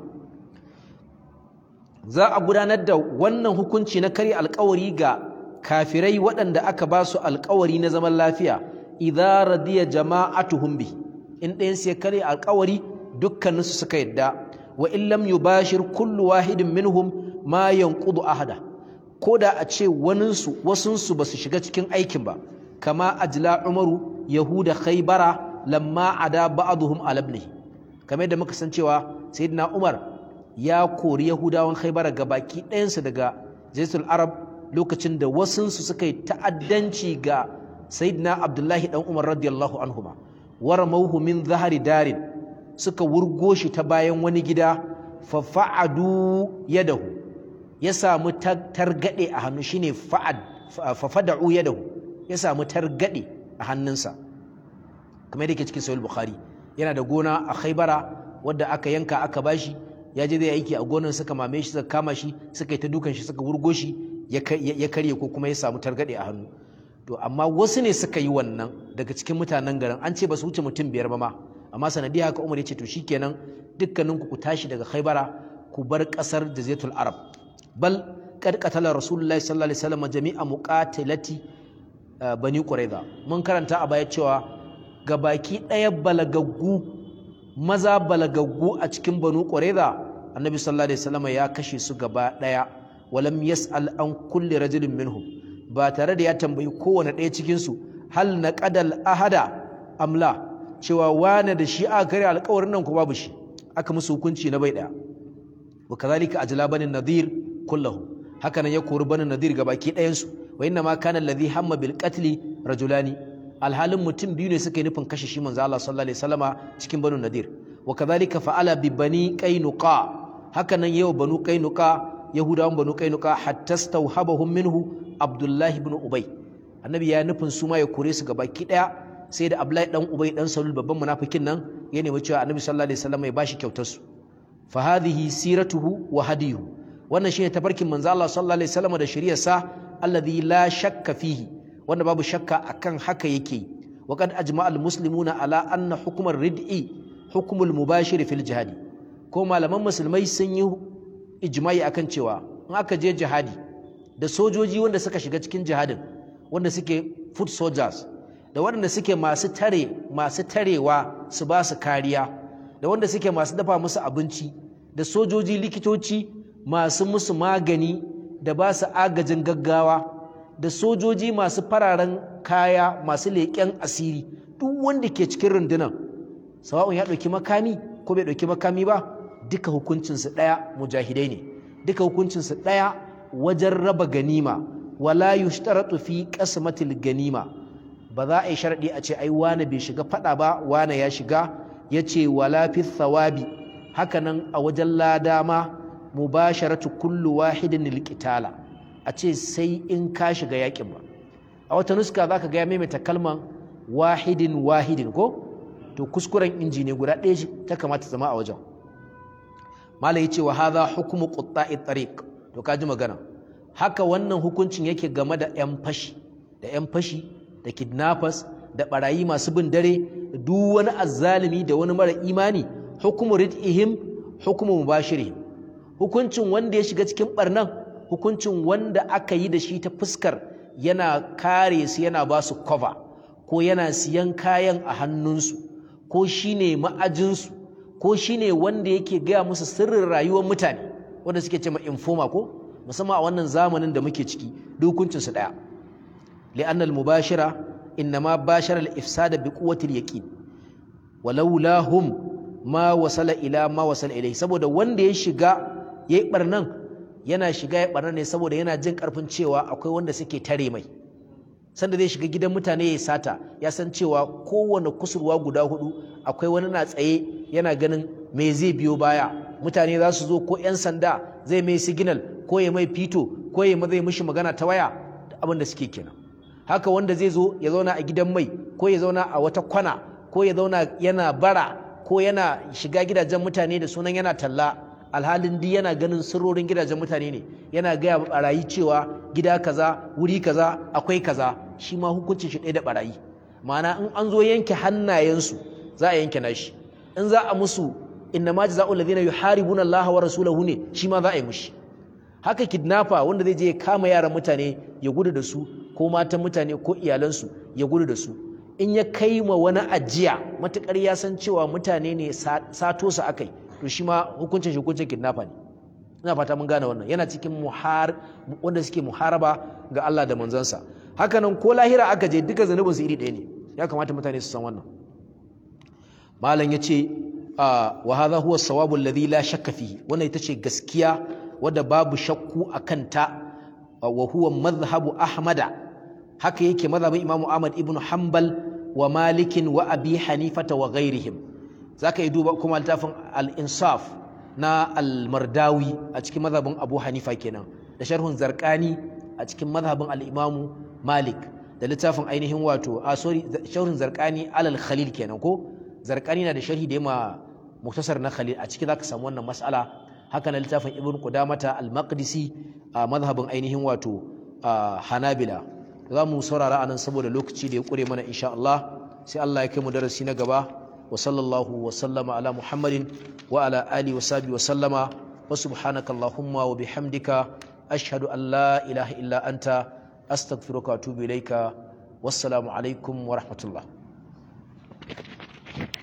za a gudanar da wannan hukunci na kare alkawari ga kafirai waɗanda aka ba su alkawari na zaman lafiya idza radiya jama'atuhum bi in ɗayan sai kare alkawari dukkaninsu suka yadda wa in lam yubashir kullu wahidin minhum ma yanqudu ahada koda a ce waninsu wasunsu ba su shiga cikin aikin ba kama ajla umaru yahuda khaybara lamma ada ba'dhum ala ibnihi kamar da muka san cewa sayyidina umar ya kori yahudawan khaybara gabaki ɗayansu daga jaisul arab lokacin da wasunsu suka yi ta'addanci ga sayyidina abdullahi dan umar radiyallahu anhuma waramauhu min zahari darin suka wurgo shi ta bayan wani gida fa fa'adu yadahu ya samu targade a hannu shine fa'ad fa fada'u yadahu ya samu targade a hannunsa kamar yake cikin sahih bukhari yana da gona a khaybara wadda aka yanka aka bashi ya je zai aiki a gonar suka mame shi suka kama shi suka yi ta dukan shi suka wurgo shi ya karye ko kuma ya samu targade a hannu to amma wasu ne suka yi wannan daga cikin mutanen garin an ce ba su wuce mutum biyar ba ma amma sanadiyar haka umar ya ce to shikenan dukkanin ku tashi daga khaybara ku bar kasar jazetul arab bal qad qatala rasulullahi sallallahu alaihi wasallam jami'a muqatilati bani quraiza mun karanta a baya cewa gabaki ɗaya balagaggu maza balagaggu a cikin banu quraiza annabi sallallahu alaihi wasallam ya kashe su gaba ɗaya walam yas'al an kulli rajulin minhum ba tare da ya tambayi kowane ɗaya cikinsu hal na ƙadal ahada amla cewa wane da shi aka kare alƙawarin nan ko babu shi aka musu hukunci na bai ɗaya wa kazalika ajla banin nadir kullahu haka nan ya kori banin nadir ga baki ɗayansu wa inna ma kana alladhi hamma bil qatli rajulani alhalin mutum biyu ne suka yi nufin kashe shi manzo Allah sallallahu alaihi wasallama cikin banu nadir wa kazalika fa'ala bi bani qainuqa haka nan yau banu qainuqa yahudawan banu qainuqa hatta stawhabahum minhu abdullahi ibn ubay annabi ya nufin su ma ya kore su baki daya sai da abdullahi dan ubay dan salul babban munafikin nan ya nemi cewa annabi sallallahu alaihi wasallam ya bashi kyautar su fa hadhihi siratuhu wa hadiyuhu wannan shine tafarkin manzo Allah sallallahu alaihi wasallam da shari'ar sa alladhi la shakka fihi wanda babu shakka akan haka yake wa qad ajma'a al-muslimuna ala anna hukm ar-rid'i hukm al-mubashir fil jihad ko malaman musulmai sun yi ijma'i akan cewa in aka je jihadi da sojoji wanda suka shiga cikin jihadin wanda suke foot soldiers da waɗanda suke masu tare masu tarewa su ba su kariya da wanda suke masu dafa musu abinci da sojoji likitoci masu musu magani da ba su agajin gaggawa da sojoji masu fararen kaya masu leƙen asiri duk wanda ke cikin rundunar sawa'un ya ɗauki makami ko bai ɗauki makami ba duka hukuncinsu ɗaya mujahidai ne duka hukuncinsu ɗaya wajen raba ganima wala yushtaratu fi qasmatil ganima ba za a yi sharadi a ce ai wani bai shiga fada ba wani ya shiga yace wala fi thawabi hakanan a wajen lada ma mubasharatu kullu wahidin liqitala a ce sai in ka shiga yakin ba a wata nuska zaka ga ya maimaita kalman wahidin wahidin ko to kuskuren inji ne guda ɗaya ta kamata zama a wajen malai yace wa hadha hukmu qutta'i tariq to ka ji magana haka wannan hukuncin yake game da 'yan fashi da 'yan fashi da kidnappers da barayi masu bin dare duk wani azzalimi da wani mara imani hukumu rid'ihim hukumu mubashirihim hukuncin wanda ya shiga cikin barnan hukuncin wanda aka yi da shi ta fuskar yana kare su yana ba su cover ko yana siyan kayan a hannunsu ko shine ma'ajinsu ko shine wanda yake gaya musu sirrin rayuwar mutane wanda suke ce ma informa ko musamman a wannan zamanin da muke ciki hukuncinsu ɗaya li'annal mubashira innama bashara al-ifsada bi quwwati al-yaqin walaula hum ma wasala ila ma wasala ilai saboda wanda ya shiga yayi barnan yana shiga ya barnan ne saboda yana jin karfin cewa akwai wanda suke tare mai sanda zai shiga gidan mutane ya sata ya san cewa kowane kusurwa guda hudu akwai wani na tsaye yana ganin me zai biyo baya mutane za su zo ko 'yan sanda zai mai signal ko ya mai fito ko ya zai mishi magana ta waya da abin da suke kenan haka wanda zai zo ya zauna a gidan mai ko ya zauna a wata kwana ko ya zauna yana bara ko yana shiga gidajen mutane da sunan yana talla alhalin duk yana ganin sirrorin gidajen mutane ne yana gaya barayi cewa gida kaza wuri kaza akwai kaza shi ma hukuncin shi ɗaya da barayi ma'ana in an zo yanke hannayensu za a yanke nashi in za a musu inna ma jazaa'ul ladina yuharibuna Allah wa rasulahu ne shi ma za a yi mushi haka kidnapper wanda zai je ya kama yaran mutane ya gudu da su ko matan mutane ko iyalansu ya gudu da su in ya kai ma wani ajiya matukar ya san cewa mutane ne sato su akai to shi ma hukuncin shi hukuncin kidnapper ne ina fata mun gane wannan yana cikin muhar wanda suke muharaba ga Allah da manzansa haka nan ko lahira aka je duka zanubin su iri ɗaya ne ya kamata mutane su san wannan malam ya ce wa hadha huwa sawabu alladhi la shakka fihi wannan ita ce gaskiya wadda babu shakku a kanta wa huwa madhhabu ahmada haka yake madhhabin imamu ahmad ibn hanbal wa malikin wa abi hanifata wa ghairihim zaka yi duba kuma littafin al-insaf na al-mardawi a cikin madhhabin abu hanifa kenan da sharhun zarqani a cikin madhhabin al-imamu malik da littafin ainihin wato a sorry sharhun zarqani alal khalil kenan ko zarqani na da sharhi da yama muktasar na khalil a ciki zaka samu wannan mas'ala haka na littafin ibn qudamata al-maqdisi a madhhabin ainihin wato hanabila za mu saurara anan saboda lokaci da ya kure mana insha Allah sai Allah ya kai mu darasi na gaba wa sallallahu wa sallama ala muhammadin wa ala ali wa sahbihi wa sallama wa subhanaka allahumma wa bihamdika ashhadu an la ilaha illa anta astaghfiruka wa atubu ilaika wassalamu alaikum wa rahmatullah